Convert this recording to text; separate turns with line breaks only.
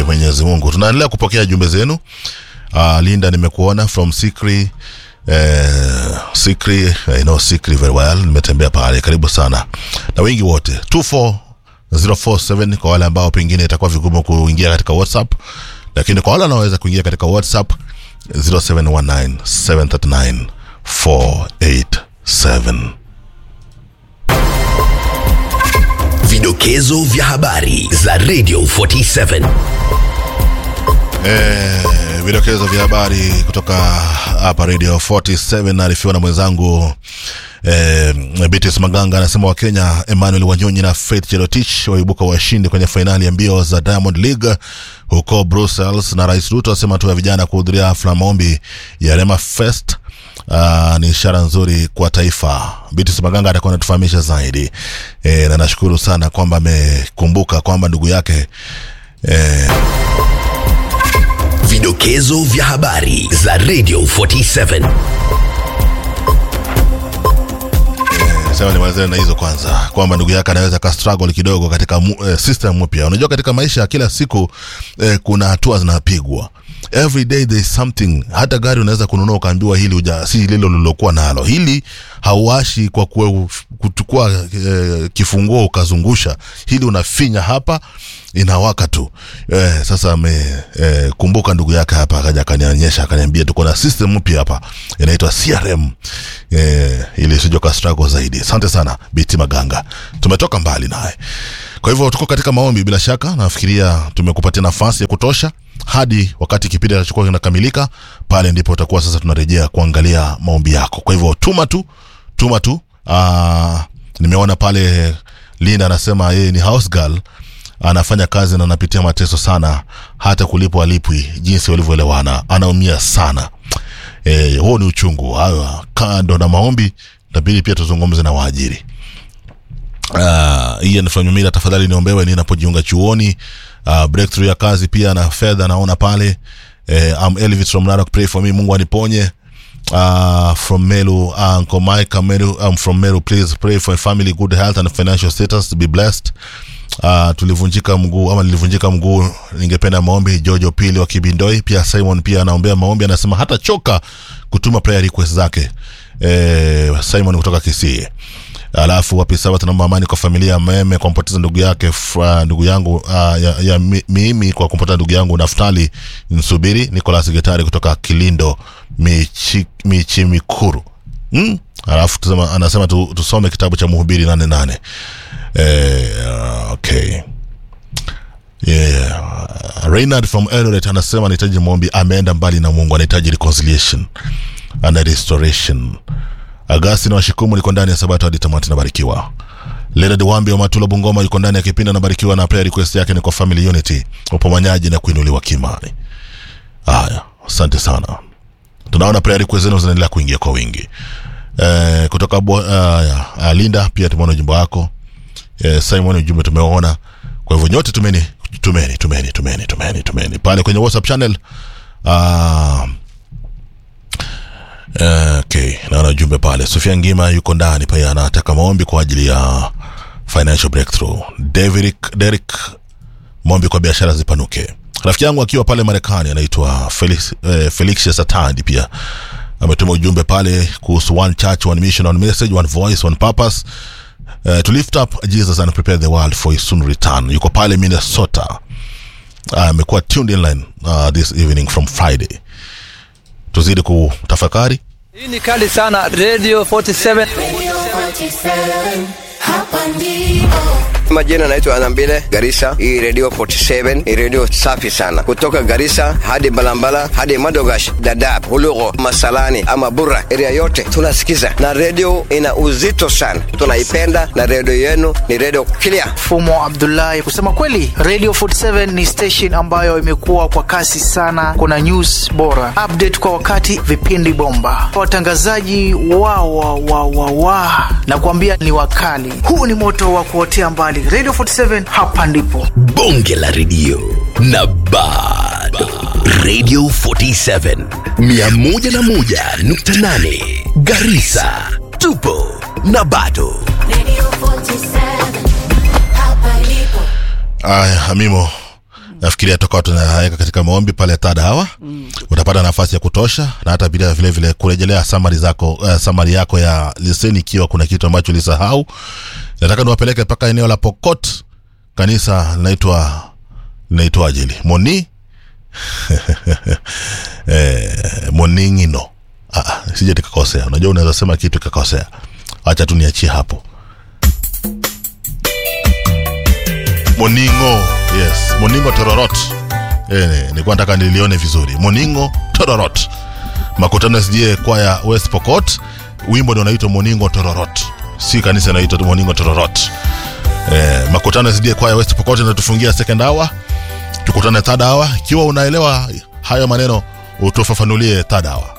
kwake Mwenyezi Mungu. Tunaendelea kupokea jumbe zenu. Uh, Linda nimekuona from Sikri eh, Sikri I know Sikri very well, nimetembea pale, karibu sana na wengi wote 24047 kwa wale ambao pengine itakuwa vigumu kuingia katika WhatsApp, lakini kwa wale wanaoweza kuingia katika WhatsApp 0719 739
Vidokezo vya habari za Radio 47.
Eh, vidokezo vya habari kutoka hapa Radio 47 naarifiwa na mwenzangu eh, Beatrice Maganga anasema Wakenya Emmanuel Wanyonyi na Faith Cherotich waibuka washindi kwenye fainali ya mbio za Diamond League huko Brussels, na Rais Ruto asema hatua ya vijana kuhudhuria hafla maombi ya Rema Fest Uh, ni ishara nzuri kwa taifa. Beatrice Maganga atakuwa anatufahamisha zaidi e, na nashukuru sana kwamba amekumbuka kwamba ndugu yake e,
Vidokezo vya habari za Radio 47.
sema nimalizane na hizo kwanza kwamba ndugu yake anaweza ka struggle kidogo katika mu, eh, system mpya unajua katika maisha ya kila siku eh, kuna hatua zinapigwa every day there is something hata gari unaweza kununua ukaambiwa hili uja, si lilo lilokuwa nalo hili hauashi kwa kue, kuchukua eh, kifunguo ukazungusha hili unafinya hapa inawaka tu eh, sasa amekumbuka eh, ndugu yake hapa akaja akanionyesha akaniambia tuko na system mpya hapa inaitwa crm eh, ili sijoka struggle zaidi asante sana biti maganga tumetoka mbali naye kwa hivyo tuko katika maombi bila shaka nafikiria tumekupatia nafasi ya kutosha hadi wakati kipindi kinachokuwa kinakamilika pale ndipo utakuwa sasa tunarejea kuangalia maombi yako kwa hivyo tuma tu tuma tu Aa, nimeona pale linda anasema yeye ni house girl anafanya kazi na anapitia mateso sana hata kulipwa alipwi jinsi walivyoelewana anaumia sana e, huo ni uchungu Hayo, kando na maombi inabidi pia tuzungumze na waajiri uh, hii anafanyumila tafadhali niombewe ninapojiunga chuoni uh, breakthrough ya kazi pia na fedha naona pale eh, I'm Elvis from Narok pray for me Mungu aniponye uh, from Meru uh, Uncle Mike Meru I'm from Meru please pray for family good health and financial status to be blessed uh, tulivunjika mguu ama nilivunjika mguu ningependa maombi Jojo Pili wa Kibindoi pia Simon pia anaombea maombi anasema hata choka kutuma prayer request zake eh, Simon kutoka Kisii alafu wapi sawa tunaomba amani kwa familia ya meme kwa kumpoteza ndugu yake fra, ndugu yangu uh, ya, ya mi- mimi kwa kumpoteza ndugu yangu naftali nsubiri nicolas getari kutoka kilindo michi, michimikuru mm? alafu tusema, anasema tu, tusome kitabu cha mhubiri nane nane eh, okay yeah. Reynard from Eldoret anasema anahitaji maombi ameenda mbali na mungu anahitaji reconciliation and restoration Agustin Washikumu liko ndani ya Sabato hadi tamati nabarikiwa. Leonard Wambi wa Matula Bungoma yuko ndani ya kipindi anabarikiwa na prayer request yake ni kwa family unity, upomanyaji na kuinuliwa kimani. Haya, asante sana. Tunaona prayer request zenu zinaendelea kuingia kwa wingi. Eh, kutoka bo, uh, uh, Linda pia tumeona ujumbe wako. Eh, Simon ujumbe tumeona. Kwa hivyo nyote tumeni tumeni tumeni tumeni tumeni tumeni pale kwenye WhatsApp channel. Uh, Eh, okay naona ujumbe pale sofia ngima yuko ndani pia anataka maombi kwa ajili ya financial breakthrough David, Derek maombi kwa biashara zipanuke rafiki yangu akiwa pale marekani anaitwa felix, eh, felix satandi pia ametuma ujumbe pale kuhusu one church one mission one message one voice one purpose uh, to lift up jesus and prepare the world for his soon return yuko pale minnesota amekuwa uh, tuned in line uh, this evening from friday tuzidi kutafakari
Hii ni kali sana Radio 47.
Radio 47, hapa ndipo.
Majina naitwa Anambile Garissa. Hii radio 47 ni radio safi sana, kutoka Garissa hadi Balambala hadi Madogash, Dadaab, Hulugo, Masalani ama Burra, area yote tunasikiza, na radio ina uzito sana, tunaipenda na radio yenu ni radio clear.
Fumo Abdullahi. Kusema kweli, Radio 47 ni station ambayo imekuwa kwa kasi sana. Kuna news bora, update kwa wakati, vipindi bomba, watangazaji wa wa wa wa wa na kuambia ni wakali. Huu ni moto wa kuotea mbali. Radio 47 hapa ndipo.
bonge la redio na bado radio 47 101.8 garisa tupo na bado
Radio 47, hapa ndipo.
aya amimo nafikiria toka tunaweka katika maombi pale third hour mm. utapata nafasi ya kutosha na hata pia vile vile kurejelea summary zako uh, summary yako ya leseni ikiwa kuna kitu ambacho ulisahau nataka niwapeleke mpaka eneo la pokot kanisa linaitwa linaitwa ajili moni eh, moningino ah, sije tikakosea unajua unaweza sema kitu ikakosea acha tu niachie hapo moningo yes moningo tororot eh, nilikuwa nataka nilione vizuri moningo tororot makutano sijie kwaya west pokot wimbo ndio unaitwa moningo tororot si kanisa inaitwa moningo tororot eh, makutano sijie kwaya west pokot inatufungia second hour tukutane third hour ikiwa unaelewa hayo maneno utufafanulie third hour